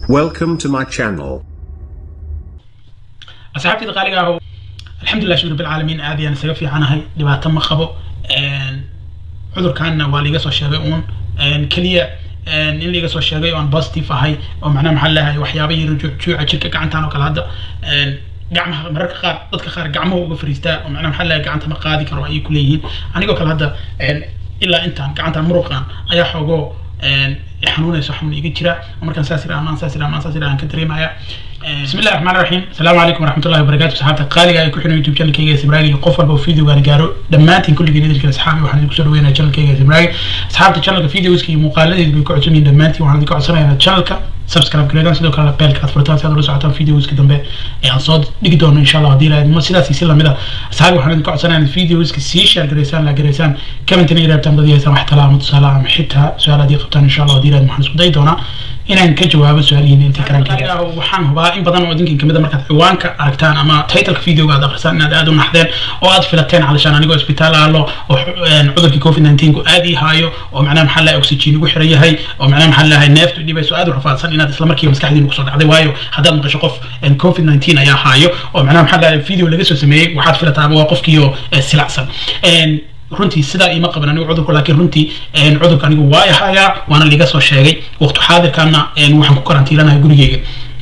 Welcome to my channel. asxaabtayda qaaliga ah alxamdulilah shukr bilcaalamiin aad ayaan isaga fiicanahay dhibaato ma qabo cudurkaanna waa liiga soo sheegay uun keliya in liiga soo sheegay oo aan positive ahay oo macnaha maxaa leeyahay waxyaaba yar juuca jirka gacantaan oo kale hadda gacmaha mararka qaar dadka qaar gacmaha uga fariistaa oo macnaha maxaa leeyahay gacanta ma qaadi karo ayay ku leeyihiin anigoo kale hadda ilaa intaan gacantaan muruqan ayaa xoogoo xanuunayso xanuun iga jira markaan saas ira amaan saas ira amaan saas ira aan ka dareemaya بسم الله الرحمن الرحيم السلام عليكم ورحمة الله وبركاته صحابة قالي أي كحنا يوتيوب channel كيجا سمراجي قف والبو فيديو قال جارو دماتين كل جديد كده أصحابي وحنا نكسر وين channel كيجا سمراجي أصحابة channel فيديو اسكي مقالة بيكون عشرين دماتي وحنا نكسر عشرين هذا channel كا سبسكرايب كده سيدو كلا بيل كات فرتان سيدو رسوا عطان فيديو اسكي دمبه يعني صاد ديجدون إن شاء الله دي لا ما سيدا سيسلا مدا أصحابي وحنا نكسر عشرين الفيديو اسكي سيشار جريسان لا جريسان كم تني رابطان بدي سمح تلا متصالة محتها سؤال دي قبطان إن شاء الله دي لا محنا سوداي دونا inaan ka jawaabo su-aalihiin intii karaankeeda waxaan hubaa in badan oo idinkin kamid a markaad ciwaanka aragtaan ama titleka videoga aad akhrisaan inaad aad u naxdeen oo aad filateen calashaan anigoo isbitaal aalo oo cudurkii covid 19 ku aad ii haayo oo macnaha maxaa lahay oxygen ugu xiran yahay oo macnaha maxaa lahay neeftu dhibayso aad u rafaadsan inaad isla markiiba maskaxdiina kusoo dhacday waayo haddaad maqasho qof covid 19 ayaa haayo oo macnaha maxaa lahay video laga soo sameeyey waxaad filataaba waa qofkiioo silacsan runtii sidaa iima qaban anigu cudurku laakiin runtii cudurka anigu waa ahayaa waana liga soo sheegay waqti xaadirkana waxaan ku karantiilanahay gurigeyga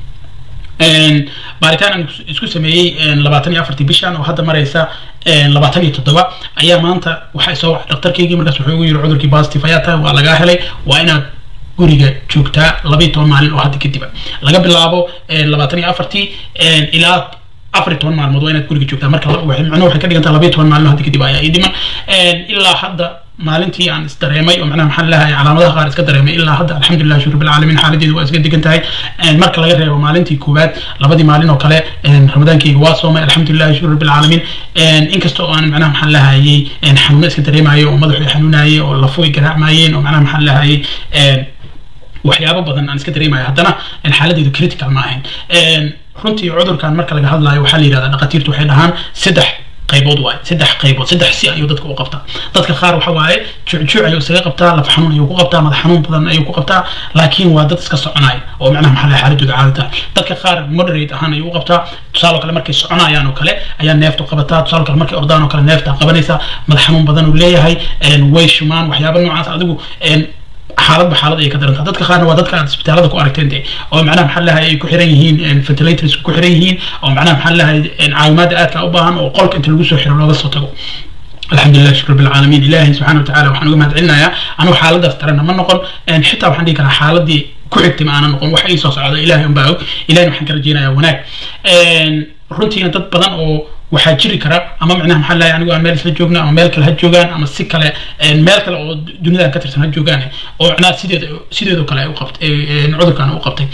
baaritaan aan isku sameeyey labaatan iyo afartii bishan oo hadda maraysa labaatan iyo toddoba ayaa maanta waxaa soo wacay dhaktarkeygii markaas wuxuu igu yiri cudurkii positive ayaa tahay waa lagaa helay waa inaad guriga joogtaa labaiyo toban maalin oo hadda kadiba laga bilaabo labaatan iyo afartii ilaa afar iyo toban maalmood waa inaad guriga joogtaa marka macnuhu waxay ka dhigantaa labaiyo toban maalin hadda kadib ayaa ii dhiman ilaa hadda maalintii aan isdareemay oo macnaha maxaa leeyahay calaamadaha qaar iska dareemay ilaa hadda alxamdulilah shukr bilcaalamiin xaaladeedu waa iska degan tahay marka laga reebo maalintii koowaad labadii maalin oo kale ramadaankeyga waa soomay alxamdulilah shukr bilcaalamiin inkasta oo aan macnaha maxaa leehayay xanuuno iska dareemayo oo madaxu xanuunayay oo lafo ay garaacmayeen oo macnaha maxaa leehayay waxyaabo badan aan iska dareemayo haddana xaaladeedu critical ma ahayn runtii cudurkan marka laga hadlayo waxaa la yidhahdaa dhakhaatiirtu waxay dhahaan saddex qaybood waaye saddex qaybood saddex si ayuu dadka u qabtaa dadka qaar waxa waaye jucjuuc ayuu isaga qabtaa laf xanuun ayuu ku qabtaa madax xanuun badan ayuu ku qabtaa laakiin waa dad iska soconaya oo macnaha maxaa lahay xaaladooda caadi tahay dadka qaar moderate ahaan ayuu u qabtaa tusaale kale markay soconayaan oo kale ayaa neeftu qabataa tusaale kale markay ordaan oo kale neefta qabanaysa madax xanuun badan uu leeyahay way shumaan waxyaaba noocaas adigu xaaladba xaalad ay ka darantaa dadka qaarna waa dadka aad isbitaalada ku aragteen de oo macnaha maxaa lahay ay ku xiran yihiin ventilators ku xiran yihiin oo macnaha maxaa lahay caawimaada aadka u baahan oo qolka inta lagu soo xiro looga soo tago الحمد لله شكر بالعالمين إلهي سبحانه وتعالى وحنا نقول مدعينا يا أنا حالة ترى ما نقول إن حتى وحنا ديك حالة دي كحكت معنا نقول وحي صوص على إلهي ينباو إلهي وحنا كرجينا يا وناك runtiina dad badan oo waxaa jiri kara ama macnaha maxaa lahay anigu aan meel isla joogna ama meel kale ha joogaan ama si kale meel kale oo dunidan ka tirsan ha joogaan oo macnaha sideeda sideedoo kale ay u qabtay cudurkan u qabtay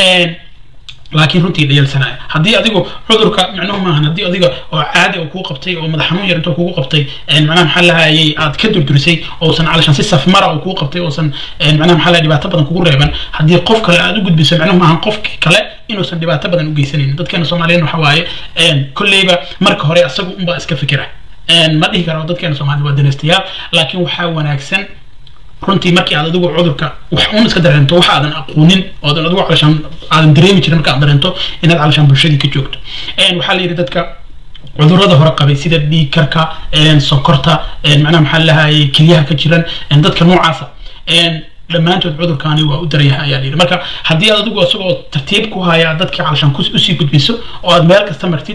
laakiin runtii dhayalsanaya haddii adigu cudurka macnuhu maahan haddii adiga oo caadi oo kuu qabtay oo madax xanuun yar intoo kugu qabtay macnaha maxaa lahayay aad ka durdurisay oosan calashan si safmara oo kuu qabtay oosan macnaha maxaa lahay dhibaato badan kugu reeban haddii qof kale aad u gudbiso macnuhu maahan qofki kale inuusan dhibaato badan u geysanaynin dadkeena soomaaliyeed waxa waaye kolleyba marka hore asagu unbaa iska fikira ma dhihi karo dadkeena soomaaliyed waa danaystayaal laakiin waxaa wanaagsan runtii markii aad adigu cudurka wax uun iska dareento wax aadan aqoonin oodan adigu calashaan aadan dareemi jirin marka aad dareento inaad calashaan bulshadii ka joogto waxaa la yidhi dadka cudurada hore qabay sida dhiig karka sonkorta macnaha maxaa lahayay kelyaha ka jiran dadka noocaasa dhammaantood cudurkaani waa u daranyahay ayaa layidhi marka haddii aad adigu isagoo tartiib ku haya dadka calashaan usii gudbiso oo aad meel kasta martid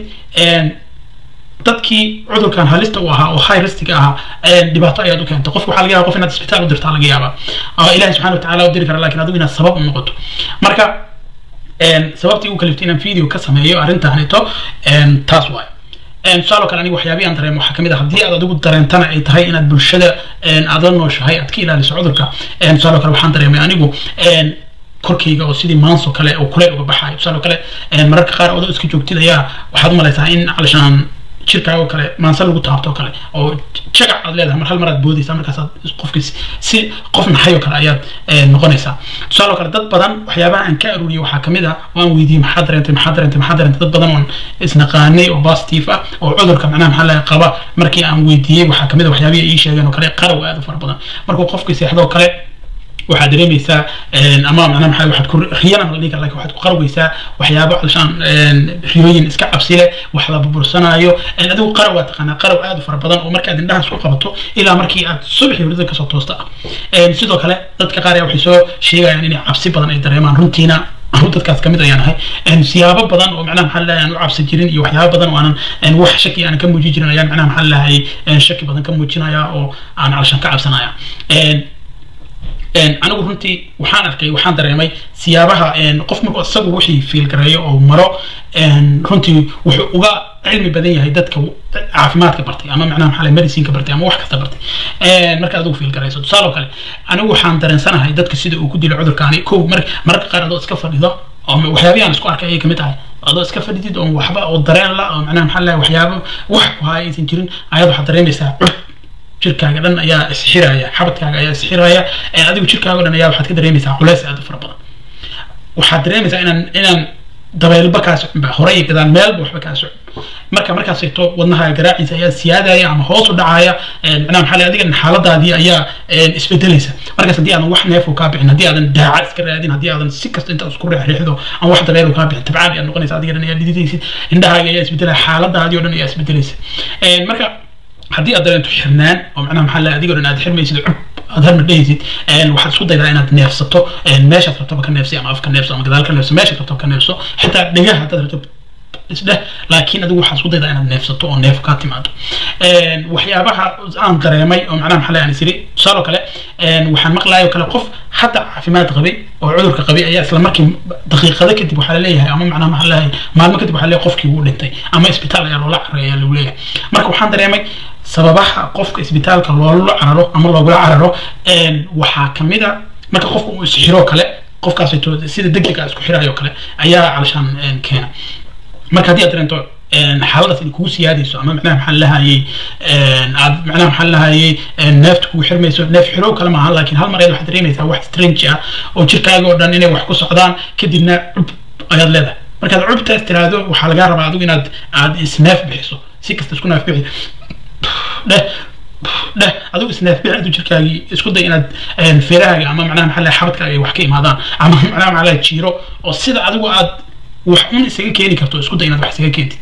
dadkii cudurkan halista u ahaa oo high riskiga ahaa dhibaato ayaad u keentay qofka waxaa laga yaaba qof inaad isbitaal u dirtaa laga yaabaa ilahi subxana watacaala u diri kara lakin adigu inaad sabab u noqoto marka sababtii u kaliftay inaan video ka sameeyo arrintaanito taas waayo tusaale kale aniga waxyaabihi aan dareemo waxaa kamid ah haddii aad adigu dareentana ay tahay inaad bulshada aad la nooshahay aad ka ilaaliso cudurka tusaale kale waxaan dareemay anigu korkayga oo sidii maanso kale oo kuleyl uga baxayo tusaale kale mararka qaar odoo iska joogtid ayaa waxaad u malaysaa in calashaan jirkaago kale maanse lagu taabto kale oo jagac aad leedahay mar hal mar aad boodaysaa markaasaad qofkii si qof naxayoo kale ayaad noqonaysaa tusaale kale dad badan waxyaabaha aan ka aruuriyay waxaa kamid ah oo aan weydiiyey maxaa dareentay maxaa dareentay maxaa dareentay dad badan oon isnaqaanay oo positive ah oo cudurka macnaha maxaa laga qaba markii aan weydiiyey waxaa kamid ah waxyaabihii ii sheegeen oo kale qarow aad u fara badan markuu qofkii seexdoo kale waxaad dareemaysaa ama macnaha maxaa waxaad ku riyana la dhihi kara lakin waxaad ku qarweysaa waxyaabo alshaan riyooyin iska cabsi leh wax la burbursanaayo adigu qaraw waa taqaanaa qaraw aad u fara badan oo markaad indhahaas ku qabato ilaa markii aad subaxii hurdada kasoo toosta ah sidoo kale dadka qaar ayaa waxay soo sheegayaan inay cabsi badan ay dareemaan runtiina anu dadkaas kamid ayaan ahay siyaabo badan oo macnaha maxaa leeyahay aan u cabsi jirin iyo waxyaabo badan oo aanan wax shaki aanan ka muujin jirin ayaan macnaha maxaa leeyahay shaki badan ka muujinaya oo aan calashan ka cabsanaya anigu runtii waxaan arkay waxaan dareemay siyaabaha qof markuu isagu wixii fiilgareeyo oo maro runtii wuxuu uga cilmi badan yahay dadka caafimaadka bartay ama macnaha maxaa medicineka bartay ama wax kasta bartay marka adigu fiilgarayso tusaale oo kale anigu waxaan dareensanahay dadka sida uu ku dilo cudurkaani kow mararka qaar adoo iska fadhido oo waxyaabihi aan isku arkay ayay kamid tahay adoo iska fadhidid oo waxba oo dareen la oo macnaha maxaa leeyahay waxyaabo wax ku haya aysan jirin ayaad waxaad dareemaysaa jirkaaga dhan ayaa isxiraya xabadkaaga ayaa isxiraya adigu jirkaaga dhan ayaa waxaad ka dareemaysaa culays aad u fara badan waxaad dareemaysaa inaan inaan dabeylba kaa soconba horey iyo gadaal meelba waxba kaa socon marka markaas eegto wadnahaaga garaaciisa ayaa siyaadaya ama hoos u dhacaya macnaha maxaa leh adiga xaaladaadii ayaa isbedelaysa markaas haddii aadan wax neef kaa bixin haddii aadan daaca iska raadin haddii aadan si kasta inta isku riixriixdo aan wax dabeel kaa bixin tabcaan ayaad noqonaysa adiga dhan ayaa dhididaysid indhahaaga ayaa isbedelaya xaaladaadii oo dhan ayaa isbedelaysa marka haddii aad dareento xirnaan oo macnaha maxaa leh adigoo dhan aad xirmaysid cub aad harma dhehaysid waxaad isku daydaa inaad neefsato meeshaad rabtaba ka neefsi ama afka neefso ama gadaal ka neefso meeshaad rabtaba ka neefso xitaa dhegaha haddaad rabto isdheh laakiin adigu waxaad isku daydaa inaad neefsato oo neef kaa timaado waxyaabaha aan dareemay oo macnaha maxaa leh aan isiri tusaale oo kale waxaan maqlaayoo kale qof hadda caafimaad qabay oo cudurka qabay ayaa isla markii daqiiqado kadib waxaa laleeyahay ama macnaha maxaa leeyahay maalmo kadib waxaa leeyahay qofkii wuu dhintay ama isbitaal ayaa loola carray ayaa lagu leeyahay marka waxaan dareemay sababaha qofka isbitaalka loola cararo ama loogula cararo waxaa kamid a marka qofka uu isxiro kale qofkaas sida degdega isku xirayo kale ayaa calashaan keena marka haddii aad dareento xaaladaas inay kugu siyaadayso ama macnaha maxaa lahayay aad macnaha maxaa lahayay neefta kugu xirmayso neef xirow kale maaha laakiin hal mar ayaad waxaad dareemaysaa wax strange ah oo jirkaaga oo dhan inay wax ku socdaan kadibna cub ayaad leedahay markaad cubtaas tiraahdo waxaa lagaa rabaa adigu inaad aad isneef bixiso si kasta isku neef bixi dheh dheh adigu isneef bixi adu jirkaagii isku day inaad feerahaaga ama macnaha maxaa lahay xabadkaaga ay wax ka imaadaan ama macnaha maxaa lahay jiiro oo sida adigu aad wax un isaga keeni karto isku day inaad wax isaga keentid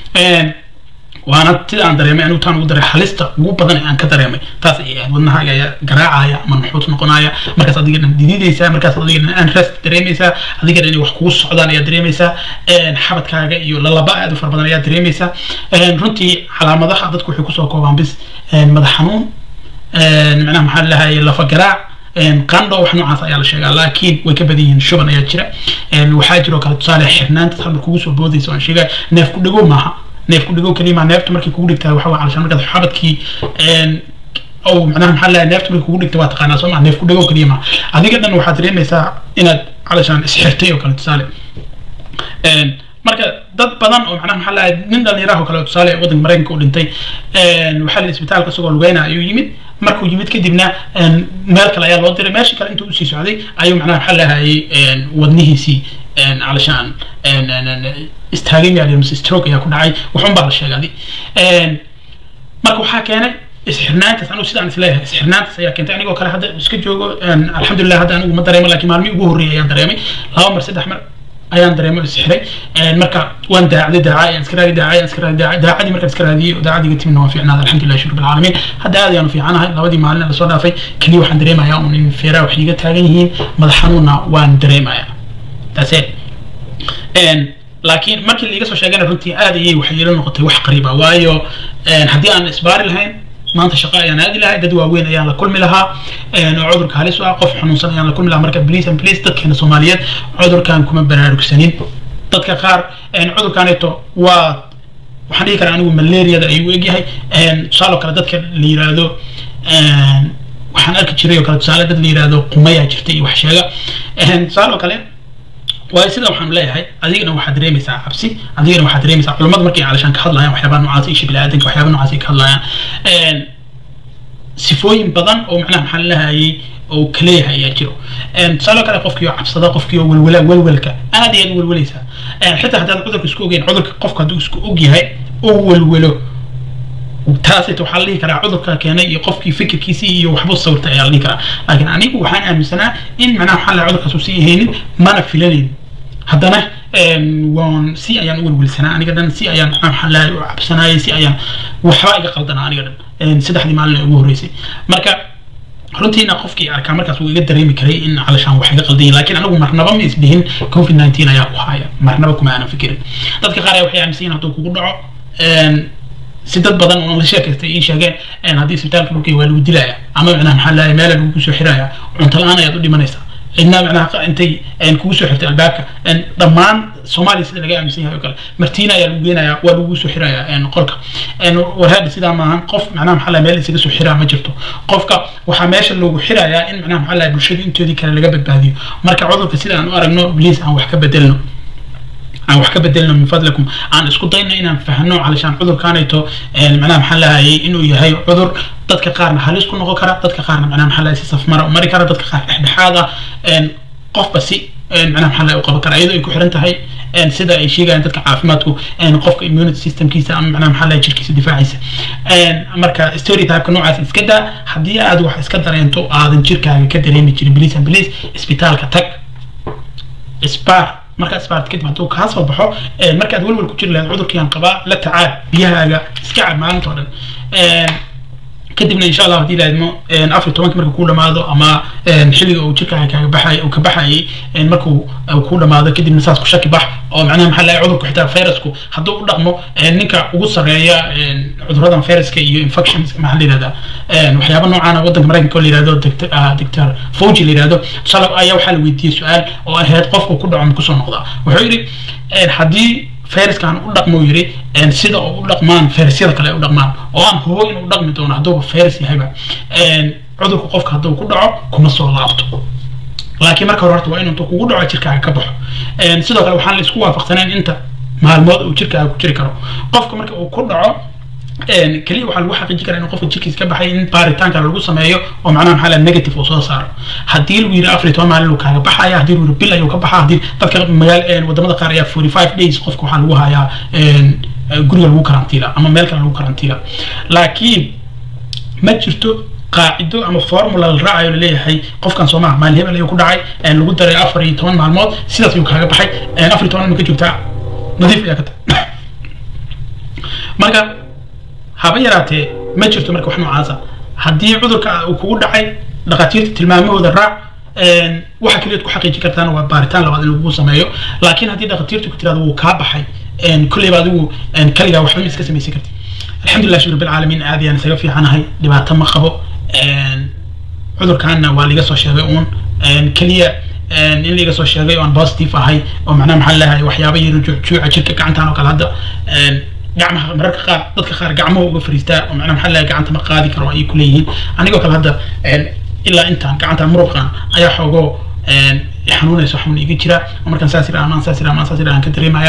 waana sida aan dareemay anigu taan ugu daray halista ugu badan ee aan ka dareemay taas ay ahayd wadnahaaga ayaa garaacaya ama nuxuus noqonaya markaas adiga dhan dididaysaa markaas adiga dhan aan rest dareemaysaa adiga dhan inay wax kugu socdaan ayaa dareemaysaa xabadkaaga iyo lalaba aad u fara badan ayaa dareemaysaa runtii calaamadaha dadku waxay kusoo koobaan bis madax xanuun macnaha maxaa lahaye lafa garaac qandho wax noocaas ayaa la sheegaa laakiin way ka badan yihiin shuban ayaa jira waxaa jiroo kale tusaale xirnaanta halmar kugu soo boodaysa aan sheegay neef ku dhagow maaha neef ku dhagow keliya maa neefta markay kugu dhigtaa waxa waa calashaan markaad xabadkii oo macnaha maxaa lahay neefta markay kugu dhigta waa taqaanaa soo maa neef ku dhagow keliya maa adiga dhan waxaad dareemaysaa inaad calashaan isxirtay oo kale tusaale marka dad badan oo macnaha maxaa lahay nin dhallinyaraha oo kale tusaale waddanka maraykanka u dhintay waxaa la isbitaalka isagoo lugeyna ayuu yimid markuu yimid kadibna meel kale ayaa loo diray meeshii kale intuu usii socday ayuu macnaha maxaa lahayay wadnihiisii calashaan istaagay yaa mise stroke ayaa ku dhacay waxun baa la sheegay adi marka waxaa keenay isxirnaantaas anigu sidaan isleeyahay isxirnaantaas ayaa keentay anigoo kale hadda iska joogo alxamdulilah hadda anigu ma dareemo laakiin maalmihii ugu horreeyay ayaan dareemay laba mar saddex mar ayaan dareemo isxiray marka waan daacday daaca ayaan iska raadi daaca ayaan iska raadi daaca daacadii markaan iska raadiyey oo daacadiga timidna waan fiicnaada alxamdulilah shukr bilcaalamiin hadda aad ayaan u fiicanahay labadii maalin ee lasoo dhaafay keliya waxaan dareemayaa un in feeraha wax iiga taagan yihiin madax xanuunna waan dareemayaa that's it laakiin markii laiga soo sheegana runtii aad ayay waxay ila noqotay wax qariiba waayo haddii aan isbaari lahayn maanta shaqo ayaan aadi lahay dad waaweyn ayaan la kulmi lahaa oo cudurka halis u ah qof xanuunsan ayaan la kulmi lahaa marka please and please dadkeena soomaaliyeed cudurkan kuma baraarugsanin dadka qaar cudurkaneeto waa waxaan dhihi karaa anigu malaariyada ayuu egyahay tusaale kale dadka la yiraahdo waxaan arki jiray oo kale tusaale dad la yiraahdo qumayaa jirta iyo wax sheega tusaale kale waayo sida waxaan leeyahay adigana waxaad dareemaysaa cabsi adigana waxaad dareemaysaa culimmada markay calashaan ka hadlayaan waxyaabaha noocaas isha biniaadanka waxyaabaha noocaas ay ka hadlayaan sifooyin badan oo macnaha maxaa lahayay oo kaleeyahay ayaa jiro tusaale kale qofkii oo cabsada qofkii oo welwala welwelka aad iyo aad u welwelaysaa xitaa haddaan cudurka isku ogeyn cudurka qofka hadduu isku og yahay oo welwelo taasayta waxaa la dhihi karaa cudurka keenay iyo qofkii fikirkiisii iyo waxbuu sawirtay ayaa la dhihi karaa laakiin anigu waxaan aaminsanaa in macnaha waxaa la cudurkaas uusan ahaynin mana filanayn haddana waan si ayaan u welwelsanaa aniga dhan si ayaan maxaa lahay u cabsanaayay si ayaan waxba iga qaldanaa aniga dhan saddexdii maalin ee ugu horreysay marka runtiina qofkii arkaa markaas wuu iga dareemi karay in calashaan wax iga qaldan yihin laakiin anigu marnaba ma isdhihin covid nineteen ayaa ku haya marnaba kuma aanan fikirin dadka qaar ayaa waxay aaminsan yihin hadduu kugu dhaco si dad badan oo la sheekaystay ii sheegeen haddii isbitaalka dhulkay waa lagu dilaya ama macnaha maxaa lahay meela lagu soo xiraya cunto la-aan ayaad u dhimanaysaa cidna macnaha intay kugu soo xirtay albaabka dhammaan soomaaliya sida laga aaminsan yahay oo kale martiina ayaa lagu geenaya waa lagu soo xiraya qolka warhaadhi sidaa maahan qof macnaha maxaa lahay meel isaga soo xiraa ma jirto qofka waxaa meesha loogu xirayaa in macnaha maxaa lahay bulshada intoodii kale laga badbaadiyo marka cudurka sida aan u aragno bliis aan wax ka bedelno aan wax ka bedelno min fadlikum aan isku dayno inaan fahno calashaan cudurkaanayto macnaha maxaa lahayay inuu yahay cudur dadka qaarna halis ku noqon kara dadka qaarna macnaha maxaa lahay si safmara u mari kara dadka qaar dhexdhexaad ah qofba si macnaha maxaa lahay u qaban kara iyadoo ay ku xiran tahay sida ay sheegayaan dadka caafimaadku qofka immunity systemkiisa ama macnaha maxaa lahay jirkiisa difaaciisa marka stereotypeka noocaas iska daa haddii aad wax iska dareento aadan jirkaaga ka dareemi jirin biliis and biliis isbitaalka tag spar markaad isbaart kadib hadduu kaa soo baxo markaad welwel ku jiri lahayd cudurkiiaan qabaa la tacaal biyahaaga iska cab maalinta oo dhan kadibna insha allah haddii laadmo afar tobanki marka kuu dhamaado ama xilliga uu jirkaaga kaaga baxay uu ka baxayay markuu kuu dhamaado kadibna saas ku shaki bax oo macnaha maxaa lahay cudurku xitaa virusku hadduu u dhaqmo ninka ugu sarreeya cuduradan viruska iyo infections maxaa la yihahdaa waxyaaba noocaana waddanka maraykanka oo la yihahdo doctor fauji la yihahdo shalay ayaa waxaa la weydiiyey su-aal oo ahayd qofku ku dhaco ma kusoo noqdaa wuxuu yidhi haddii fayraskan u dhaqmo yiri sida oo u dhaqmaan fayrasyada kale u dhaqmaan oo aan hubo inuu dhaqmi doono hadduuba fayrus yahayba cudurku qofka hadduu ku dhaco kuma soo laabto laakiin marka hore horta waa inuu intuu kugu dhaco jirkaaga ka baxo sidoo kale waxaan la isku waafaqsanayn inta maalmood uu jirkaaga ku jiri karo qofka marka uu ku dhaco keliya waxaa lagu xaqiijin karaa inuu qofka jirkiisa ka baxay in baaritaanka lagu sameeyo oo macnaha maxaa la negative uu soo saaro haddii lagu yidhi afar iyo toban maalin uu kaaga baxaya haddii lagu yidhi bil ayuu ka baxaa haddii dadka magaal wadamada qaar ayaa forty five days qofka waxaa lagu hayaa guriga lagu karantiila ama meel kale lagu karantiila laakiin ma jirto qaacido ama formula la raacayo laleeyahay qofkan soomaha maalin hebel ayuu ku dhacay lagu daray afar iyo toban maalmood sidaas ayuu kaaga baxay afar iyo toban ma ka joogtaa nadiif ayaa ka tahay marka haba yaraatee ma jirto marka wax noocaasa haddii cudurka uu kugu dhacay dhakhaatiirta tilmaamahooda raac waxa keliyaad ku xaqiijin kartaan waa baaritaan labaad in lagu sameeyo laakiin haddii dhakhaatiirtu ku tirahdo wuu kaa baxay kulleyba adigu kaligaa waxba ma iska samaysan karti alxamdulilah shukr bilcaalamiin aad ayaan isaga fiicanahay dhibaato ma qabo cudurkaana waa liga soo sheegay uun keliya in liga soo sheegay oo aan positive ahay oo macnaha maxaa leeyahay waxyaaba yaro juuca jirka gacantaan oo kale hadda gacmaha mararka qaar dadka qaar gacmaha uga fariistaa oo macnaha maxaa leeyahay gacanta ma qaadi karo ayay ku leeyihiin anigoo kale hadda ilaa intaan gacanta muruqan ayaa xoogoo xanuunayso xanuun iga jira oo markaan saas ira amaan saas ira amaan saas ira aan ka dareemaya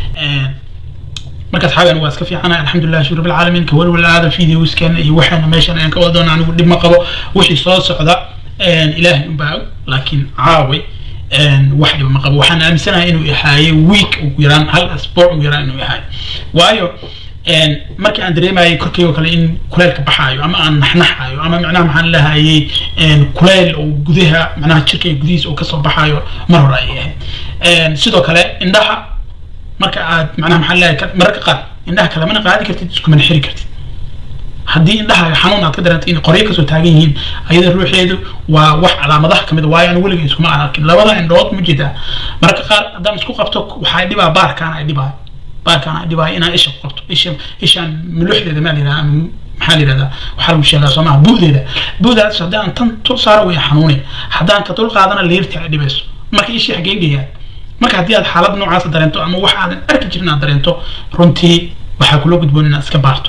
markaas xaagan waa iska fiicana alxamdulilah shukr bilcaalamiin ka walwal aada videoskan iyo waxaana meeshan ayaan ka wada doona anigu dhib ma qabo wixii soo socda ilaahay unbaa og laakiin caaway wax dhiba ma qabo waxaan aaminsanahay inuu ihaaye week ugu yaraan hal asbuuc ugu yaraan inuu ihaayo waayo markii aan dareemayay korkeyga kale in kuleylka baxaayo ama aan naxnaxayo ama macnaha maxaan lahayay kuleyl oo gudaha macnaha jirkayga gudihiisa uu kasoo baxaayo mar hore ayay ahayd sidoo kale indhaha marka aad macnaha maxaan leeyahay mararka qaar indhaha kalamana qaadi kartid iskumana xiri kartid haddii indhaha xanuun aad ka dareento in qoryo kasoo taagan yihiin ayada ruuxeedu waa wax calaamadaha kamid waayo aan weliga iskuma aan arkin labada indhood ma jeedaa mararka qaar haddaan isku qabto waxaa dhibaa baarkaan ay dhibaayo baarkaan ay dhibaayo inaan isha ku qabto isha ishaan muluxdeeda maa layidhaha maxaa la yidhahdaa waxaa lagu sheegaa soo maha buudeeda buudaas haddii aan tan tul saaro way xanuunay haddaan ka dul qaadana leerti ay dhibayso marka ishii xagee geeyaan marka haddii aad xaalad noocaasa dareento ama wax aadan arki jirin aad dareento runtii waxaa kula gudboon inaad iska baarto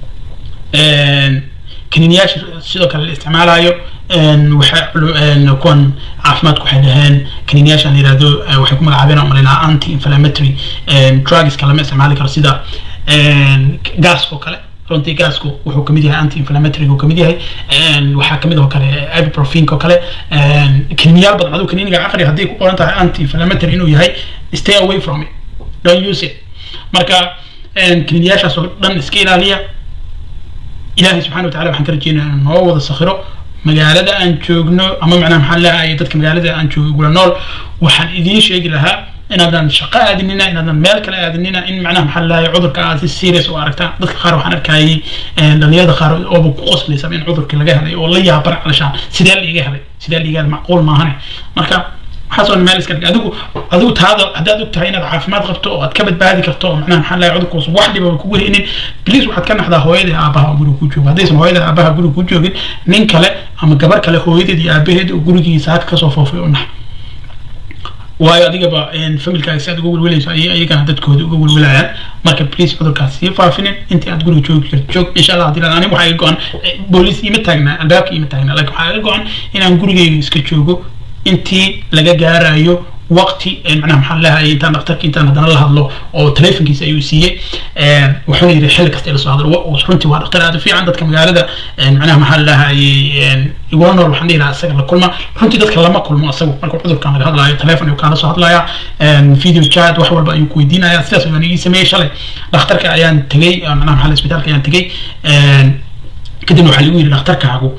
kaniiniyaasha sidoo kale la isticmaalayo waxa kuwan caafimaadku waxay dhaheen kaniiniyaashan la yihahdo waxay ku magacaabeen oo malaynaa anti inflammatory drugska lama isticmaali karo sida gaaska oo kale runtii gaasku wuxuu kamid yahay anti inflammatory uu kamid yahay waxaa kamid oo kale ibuprofen oo kale kaniiniyaal badan aduu kaniiniga aqri haddii ku qoran tahay anti inflammatory inuu yahay stay away from it don't use it marka kaniiniyaashaas oo dhan iska ilaaliya ilaahay subxana wataala waxaan ka rajeynaya inuu noo wada sakhiro magaalada aan joogno ama macnaha maxaa leeyahay dadka magaalada aan joogo gula nool waxaan idiin sheegi lahaa inaadan shaqo aadinina inaadan meel kale aadinina in macnaha maxaa leeyahay cudurka aad si serious u aragtaan dadka qaar waxaan arkayay dhalinyarada qaar ooba ku qoslaysa in cudurkii laga helay oo la yaaban calashaan sidee liiga helay sidee liiga helay macquul maahane marka waxaas oo meel iska dhig adigu adigu taada haddaad og tahay inaad caafimaad qabto oo aad ka badbaadi karto oo macnaha maxaa leeyahay cudurkaas wax dhiba kugu haynin bliis waxaad ka naxdaa hooyada iyo aabaha oo guriga ku jooga haddaysan hooyada aabaha guriga ku joogin nin kale ama gabar kale hooyadeed iyo aabaheed oo gurigiisa haka kasoo foofay u nax waayo adigaba familkaaga si aad uga welwelayso ayay ayagana dadkooda uga welwelayaan marka please cudurkaas sii faafinin intii aad guriga joogi karto joog insha allah haddii aniga waxaa iga go-an booliis ima taagnaa albaabka ima taagnaa laakiin waxaa iga go-an inaan gurigeyga iska joogo intii laga gaarayo waqti macnaha maxaa leeyahay intaan dhakhtarka intaan haddana la hadlo oo telefonkiisa ayuu siiyey wuxuuna yidhi xilli kasta ila soo hadlo runtii waa dhakhtar aad u fiican dadka magaalada macnaha maxaa leeyahay igula nool waxaan dhihi lahaa isaga la kulma runtii dadka lama kulmo isagu marka cudurkan laga hadlayo telefon ayuu kaala soo hadlaya video chat wax walba ayuu ku weydiinaya sidaas ayaan ii sameeyey shalay dhakhtarka ayaan tegey macnaha maxaa isbitaalka ayaan tegey kadibna waxaa lagu yidhi dhakhtarkaagu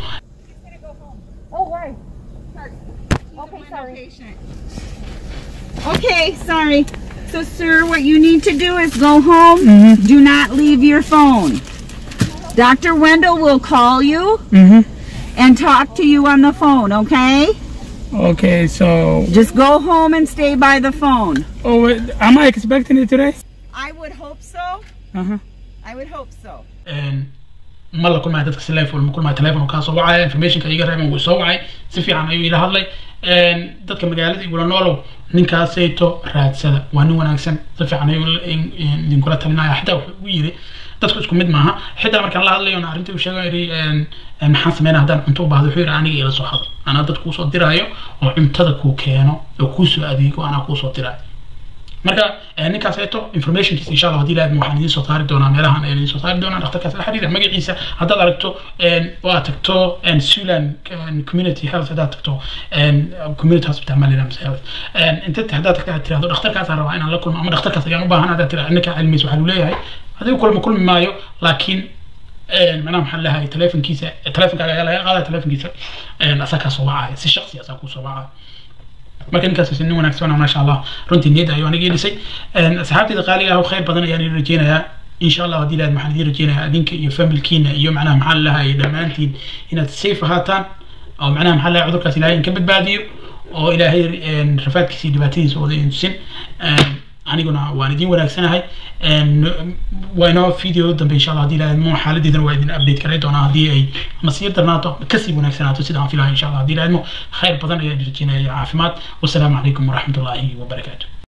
Okay, sorry. So, sir, what you need to do is go home. Do not leave your phone. Dr. Wendell will call you and talk to you on the phone, okay? Okay, so Just go home and stay by the phone. oh, wait, am I expecting it today? I would hope so. Uh huh. I would hope so. ma la kulmaya dadka si life ma kulmaya telefon kaa soo wacaya informationka iga reeban wuu soo wacay si fiican ayuu ila hadlay dadka magaalada igula noolow ninkaasayto raadsada waa nin wanaagsan si fiican ayuu idinkula talinaya xitaa wuxuu u yiri dadku isku mid maaha xitaa markaan la hadlayo arrintii u sheega yiri maxaan sameynaa haddaan cunto u baahdo wuxuu yiri aniga ila soo hado anaa dad kuusoo diraayo oo cuntada kuu keeno oo kuusoo adeego anaa kuusoo diraayo marka ninkaas eeto informationkiisa insha allah haddii ilaahadma waxaan idiin soo saari doonaa meelahan ayaan idiin soo saari doonaa dhakhtarkaas la xiriira magaciisa haddaad aragto oo aad tagto sulan community health haddaad tagto community hospital malina mise health inta haddaad tagto aad tirahdo dhakhtarkaasaan rabaa inaan la kulmo ama dhakhtarkaas ayaan u baahan haddaad tirahdo ninka cilmiis waxaa lu leeyahay adigu kulma kulmi maayo laakiin macnaha maxaa leeyahay telefonkiisa telefonkaaga ayaa laga qaadaya telefonkiisa asaa kaa soo wacaya si shaqsi asaa kuu soo wacaya marka ninkaas nin wanaagsan maasha allah runtii niyadda ayuu aniga dhisay asxaabteyda qaaliga ah khayr badan ayaan idin rajeynayaa insha allah haddii lahayd waxaan idin rajeynayaa adinka iyo familkiina iyo macnaha maxaa lahay dhammaantiin inaad safe ahaataan oo macnaha maxaa lahay cudurkaas ilaahay in ka badbaadiyo oo ilaahay rafaadkiisa iyo dhibaatadiisa wada idin tusin aniguna waan idin wanaagsanahay waa inoo video dambe insha allah haddii lahayd mo xaaladeedana waa idin update karay doonaa haddii ay ama sii darnaato kasii wanaagsanaato sida aan filahay insha allah haddii lahayd mo khayr badan ayaan rajeenaya caafimaad wasalaamu calaykum waraxmatullaahi wabarakaatu